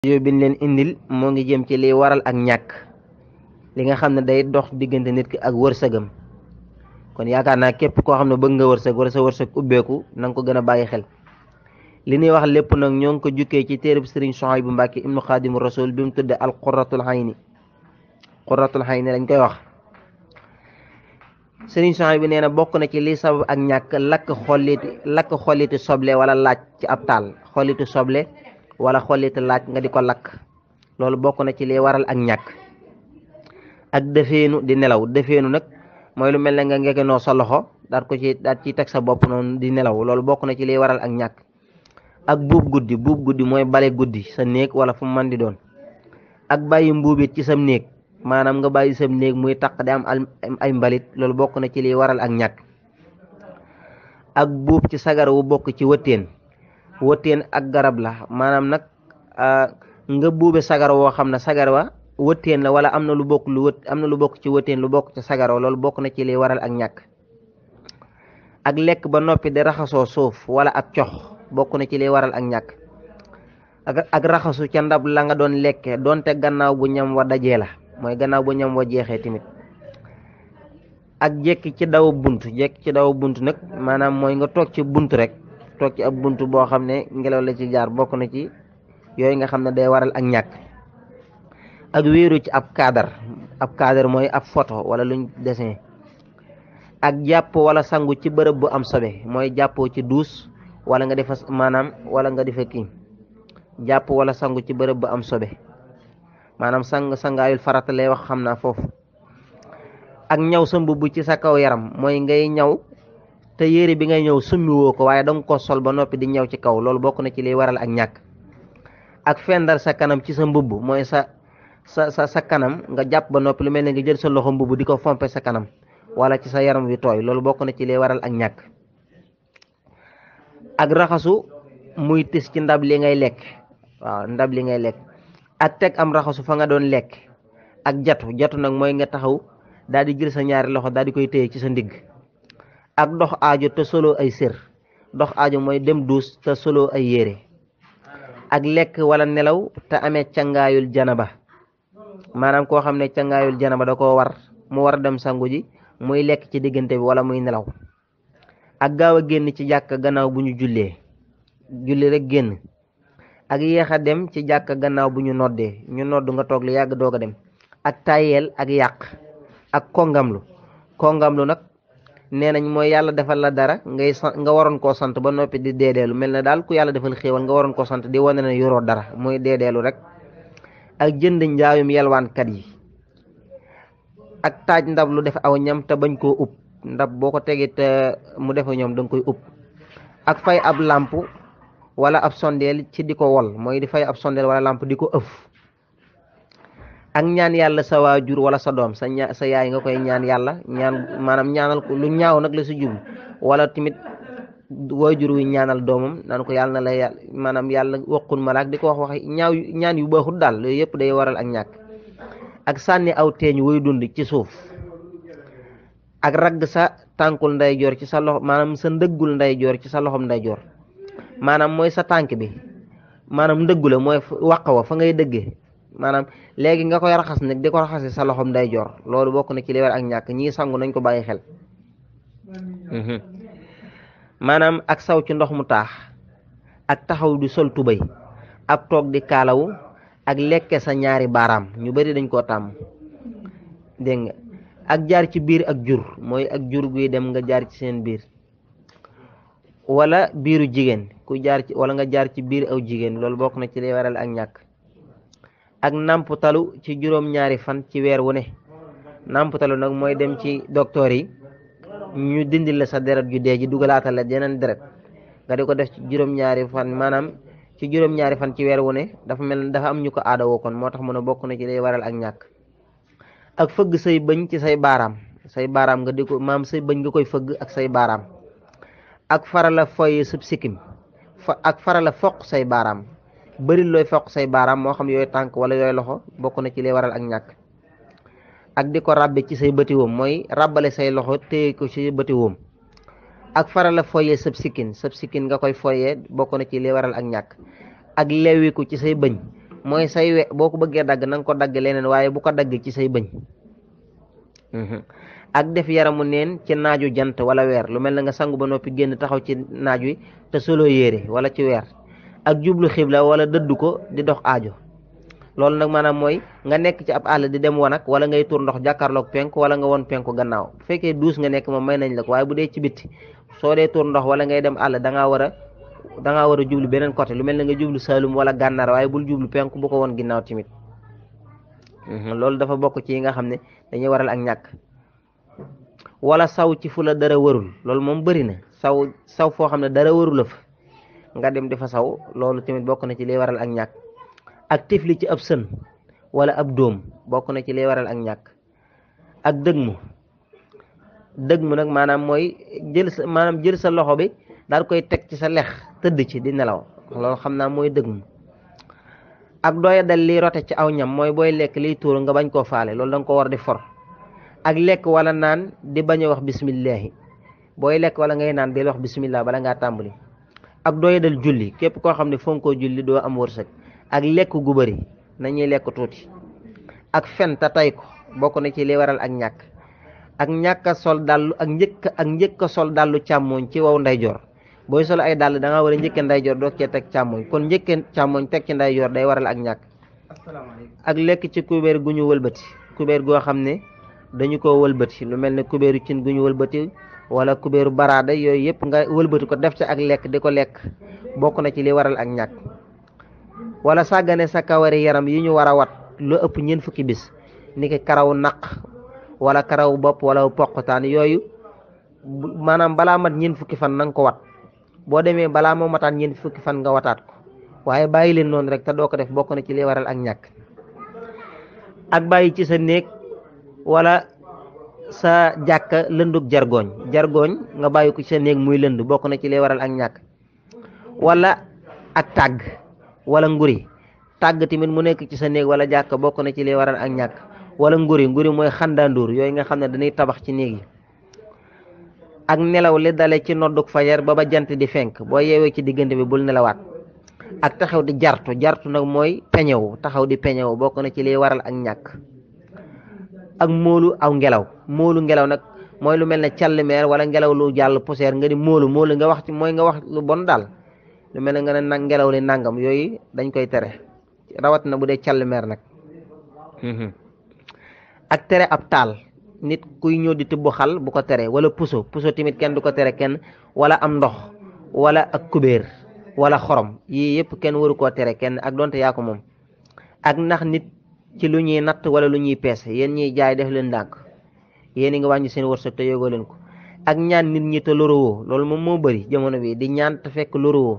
yo bin leen indil moo ngi jëm ci liy waral ak ñàkk li nga xam ne day dox diggante nit ki ak wërsëgam kon yaakaar naa képp koo xam ne bëgg nga wërsëg wala sa wërsëg ubbeeku na nga ko gën a bàyyi xel li ñuy wax lépp nag ñoo ngi ko jukkee ci téereb sëriñ Suhaybu Mbàkke ibnu Xaadimu Rasul bi mu tudde al qurratul hayni qurratul hayni lañ koy wax sëriñ Suhaybu nee na bokk na ci li sabab ak ñàkk lakk xolliti lakk xolliti soble wala laaj ci ab taal xolliti soble wala xolliti laaj nga di ko lakk loolu bokk na ci li waral ak ñàkk ak defeenu di nelaw defeenu nag mooy lu mel ne nga ngegenoo sa loxo daat ko ci daat ci teg sa bopp noonu di nelaw loolu bokk na ci liy waral ak ñàkk ak buub guddi buub guddi mooy bale guddi sa néeg wala fu mu mën di doon ak bàyyi mbuubit ci sam néeg maanaam nga bàyyi sam néeg muy taq di am ay mbalit loolu bokk na ci liy waral ak ñàkk ak buub ci sagar wu bokk ci wëtteen wëtteen ak garab la maanaam nag nga buube sagar woo xam ne sagar wa wëtteen la wala am na lu bokk lu wët am na lu bokk ci wëtteen lu bokk ci sagar wa loolu bokk na ci liy waral ak ñàkk ak lekk ba noppi di raxasoo suuf wala ak cox bokk na ci liy waral ak ñàkk ak ak raxasu ca ndab la nga doon lekke doonte gannaaw bu ñam wa dajee la mooy gannaaw bu ñam wa jeexee tamit ak jekki ci daw bunt jekki ci daw bunt nag maanaam mooy nga toog ci bunt rek toog ci ab bunt boo xam ne ngelaw la ci jaar bokk na ci yooyu nga xam ne day waral ak ñàkk ak wéeru ci ab cadre ab cadre mooy ab photo wala luñ dessin ak jàpp wala sangu ci bërëb bu am sobe mooy jàppoo ci duus wala nga defa maanaam wala nga defa kii jàpp wala sangu ci bërëb bu am sobe maanaam sang sangaayul farata lay wax xam naa foofu ak ñaw sa mbubb ci sa kaw yaram mooy ngay ñaw te yére bi ngay ñëw summi woo ko waaye danga ko sol ba noppi di ñëw ci kaw loolu bokk na ci liy waral ak ñàkk ak fendal sa kanam ci sa mbubb mooy sa sa sa sa kanam nga jàpp ba noppi lu mel ne nga jël sa loxo mbubb di ko fompe sa kanam wala ci sa yaram wi tooy loolu bokk na ci liy waral ak ñàkk ak raxasu muy tis ci ndab li ngay lekk waaw ndab li ngay lekk ak teg am raxasu fa nga doon lekk ak jatu jatu nag mooy nga taxaw daal di jël sa ñaari loxo daal di koy téye ci sa ndigg ak dox aajo te solo ay sër dox aajo mooy dem duus te solo ay yére ak lekk wala nelaw te amee cangaayul janaba maanaam koo xam ne cangaayul janaba da koo war mu war a dem sangu ji muy lekk ci diggante bi wala muy nelaw ak gaaw a génn ci jàkk gannaaw bu ñu jullee julli rek génn ak yéex a dem ci jàkk gannaaw bu ñu noddee ñu nodd nga toog lu yàgg doog a dem ak tayeel ak yàq ak kongamlu kongamlu nag nee nañ mooy yàlla defal la dara ngay nga waroon koo sant ba noppi di deedeelu mel na daal ku yàlla defal xéewal nga waroon koo sant di wane ne yoroo dara mooy deedeelu rek ak jënd njaayum yelwaankat yi ak taaj ndab lu def aw ñam te bañ koo ub ndab boo ko tegee te mu defa ñoom da nga koy ub ak fay ab làmp wala ab sondeel ci di ko wol mooy di fay ab sondeel wala làmp di ko ëf ak ñaan yàlla sa waajur wala sa doom sa ña sa yaay nga koy ñaan yàlla ñaan maanaam ñaanal ko lu ñaaw nag la si jublu wala tamit waajur wi ñaanal doomam naan ko yàlla na la yàlla maanaam yàlla waqun malaak di ko wax wax ñaaw ñaan yu baaxul daal loolu yëpp day waral ak ñàkk ak sànni aw teeñ woy dund ci suuf ak ragg sa tànkul ndeyjoor ci sa loxo maanaam sa ndëggul ndeyjoor ci sa loxom ndeyjoor maanaam mooy sa tànk bi maanaam ndëggu la mooy waq wa fa ngay dëggee maanaam léegi nga koy raxas nag di ko raxase sa loxom ndeyjoor loolu bokk na ci li war ak ñàkk ñii sangu nañ ko bàyyi xel maanaam ak saw ci ndox mu taax ak taxaw di sol tubay ak toog di kaalawu ak lekke sa ñaari baaraam ñu bari dañ koo tàmm dégg nga ak jaar ci biir ak jur mooy ak jur guy dem nga jaar ci seen biir wala biiru jigéen ku jaar ci wala nga jaar ci biir aw jigéen loolu bokk na ci lay waral ak ñàkk ak nàmputalu ci juróom-ñaari fan ci weer wu ne nàmputalu nag mooy dem ci docteur yi ñu dindil la sa deret ju dee ji dugalaatal la yeneen deret nga di ko def ci juróom-ñaari fan maanaam ci juróom-ñaari fan ci weer wu ne dafa mel ne dafa am ñu ko aada woo kon moo tax mu ne bokk na ci lay waral ak ñàkk ak fëgg say bëñ ci say baaraam say baaraam nga di ko maam say bëñ nga koy fëgg ak say baaraam ak farala foye sub sikkim fa ak farala foq say baaraam bëri looy foq say baaraam moo xam yooyu tànk wala yooyu loxo bokk na ci lay waral ak ñàkk ak di ko ràbbe ci say bëti woom mooy ràbbale say loxo téye ko ci bëti woom ak farala foye sab sikkin sab sikkin nga koy foyee bokk na ci lay waral ak ñàkk ak lewiku ci say bëñ mooy say we boo ko bëggee dagg na nga ko dagg leneen waaye bu ko dagg ci say bëñ ak def yaramu neen ci naaju jant wala weer lu mel na nga sangu ba noppi génn taxaw ci naaj wi te solo yére wala ci weer ak jublu xibla wala dëddu ko di dox aajo loolu nag maanaam mooy nga nekk ci ab àll di dem wanag wala ngay tur ndox jàkkaarloog penku wala nga won penku gannaaw bu fekkee duus nga nekk moom may nañ la ko waaye bu dee ci bitti soo dee tur ndox wala ngay dem àll da ngaa war a da ngaa war a jublu beneen côté lu mel ne nga jublu Saalum wala gànnaar waaye bul jublu penku bu ko woon ginnaaw tamit loolu dafa bokk ci yi nga xam ne dañuy waral ak ñàkk wala saw ci fu la dara warul loolu moom bëri na saw saw foo xam ne dara warul la fa nga dem di fa saw loolu tamit bokk na ci liy waral ak ñàkk ak tifli ci ab sën wala ab dóom bokk na ci liy waral ak ñàkk ak dëgmu dëgmu nag maanaam mooy jël sa maanaam jël sa loxo bi daal koy teg ci sa lex tëdd ci di nelaw loolu xam naa mooy dëgmu ak dooya dal liy rote ci aw ñam mooy booy lekk liy tuur nga bañ koo faale loolu da nga ko war di for ak lekk wala naan di bañ a wax bismillahi booy lekk wala ngay naan di wax bismillah bala ngaa tàmbali ak dooya dal julli képp koo xam ne fonkoo julli doo am wërsëg ak lekk gu bëri nañuy lekk tuuti ak fen te tay ko bokk na ci li waral ak ñàkk ak ñàkk a sol dàllu ak njëkk ak njëkk a sol dàllu càmmooñ ci waw ndeyjoor booy sol ay dàll da nga war a njëkke ndeyjoor doo cee teg càmmooñ kon njëkke càmmooñ teg ci ndeyjoor day waral ak ñàkk ak lekk ci kubéer gu ñu wëlbati kubéer goo xam ne dañu ko wëlbati lu mel ne kubéeru cin gu ñu wëlbati wala kubéeru baraada yooyu yëpp nga wëlbati ko def ci ak lekk di ko lekk bokk na ci li waral ak ñàkk wala sàggane sa kawari yaram yi ñu war a wat lu ëpp ñeent fukki bis ni ki karaw naq wala karaw bopp wala poqtaan yooyu maanaam balaa mat ñeent fukki fan na nga ko wat boo demee balaa moo mataat ñeent fukki fan nga wataat ko waaye bàyyi leen noonu rek te doo ko def bokk na ci li waral ak ñàkk ak bàyyi ci sa néeg wala sa jàkka lëndug jargooñ jargooñ nga bàyyi ko ci sa néeg muy lënd bokk na ci li waral ak ñàkk wala ak tàgg wala nguri tàgg tamit mu nekk ci sa néeg wala jàkka bokk na ci li waral ak ñàkk wala nguri nguri mooy xandaanduur yooyu nga xam ne dañuy tabax ci néeg yi ak nelaw li dale ci nodduk fajar ba ba jant di fenk boo yeewee ci diggante bi bul nelawaat ak taxaw di jartu jartu nag mooy peñewu taxaw di peñewu bokk na ci liy waral ak ñàkk ak móolu aw ngelaw móolu ngelaw nag mooy lu mel ne callimeer wala ngelaw lu jàll poussière nga di móolu móolu nga wax ci mooy nga wax lu bon daal lu mel ne nga ne nag ngelaw li nangam yooyu dañ koy tere rawat na bu dee callimeer nag ak tere ab taal nit kuy ñëw di tibb xal bu ko tere wala puso puso tamit kenn du ko tere kenn wala am ndox wala ak kubéer wala xorom yii yëpp kenn waru koo tere kenn ak donte yaa ko moom ak ndax nit ci lu ñuy natt wala lu ñuy peese yéen ñiy jaay def leen ndànk yéen ngi wàññi seen wërsëg te yógoo leen ko ak ñaan nit ñi te lorowoo loolu moom moo bëri jamono bi di ñaan te fekk lorowoo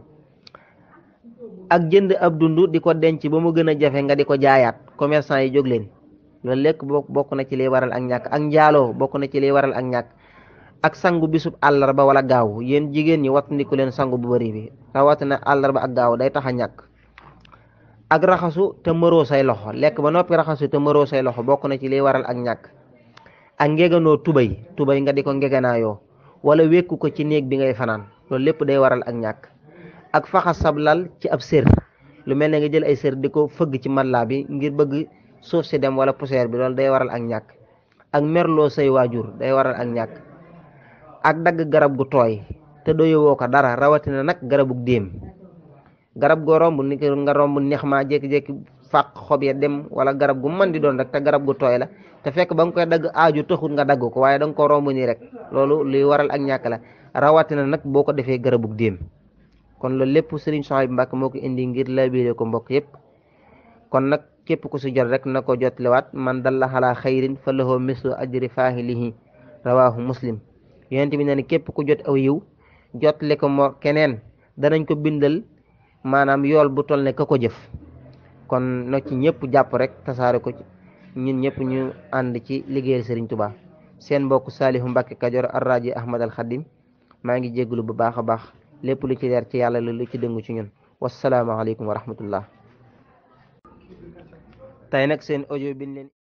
ak jënd ab dund di ko denc ba mu gën a jafe nga di ko jaayaat commerçant yi jóg leen loolu lekk bokk na ci liy waral ak ñàkk ak njaaloo bokk na ci liy waral ak ñàkk ak sangu bisub àllarba wala gaaw yéen jigéen ñi wattandiku leen sangu bu bëri bi rawatina àllarba ak gaaw day tax a ñàkk ak raxasu te mëroo say loxo lekk ba noppi raxasu te mëroo say loxo bokk na ci liy waral ak ñàkk ak ngeganoo tubay tubay nga di ko ngeganaayoo wala wékku ko ci néeg bi ngay fanaan loolu lépp day waral ak ñàkk ak faxa sablal ci ab sér lu mel ne nga jël ay sér di ko fëgg ci mallaa bi ngir bëgg suuf si dem wala poussière bi loolu day waral ak ñàkk ak merloo say waajur day waral ak ñàkk ak dagg garab gu tooy te doyowoo ko dara rawatina nag garabug déem garab goo romb ni nga romb neex ma jékki-jékki fàq xob ya dem wala garab gu mën di doon rek te garab gu tooy la te fekk ba nga koy dagg aaju taxut nga dagg ko waaye da nga ko romb nii rek loolu luy waral ak ñàkk la rawatina nag boo ko defee garabug déem kon loolu lépp Serigne Souhaïbou Mbacké moo ko indi ngir laabire ko mbokk yépp kon nag képp ku si jot rek na ko jotliwaat man dalla xalaa xayrin fa lahu mislu ajri faahilihi rawahu muslim yonent bi ne ne képp ku jot aw yiw jotle ko moo keneen danañ ko bindal maanaam yool bu toll ne ka ko jëf kon no ci ñëpp jàpp rek tasaare ko ci ñun ñëpp ñu ànd ci liggéeyal Serigne Touba seen mbokk Saalihu Mbacké Kajoor arraji Ahmad al Khadim maa ngi jégalu bu baax a baax lépp lu ci leer ci yàlla la lu ci dëngu ci ñun wasalaamaaleykum wa rahmatullah tey nag seen audio bi leen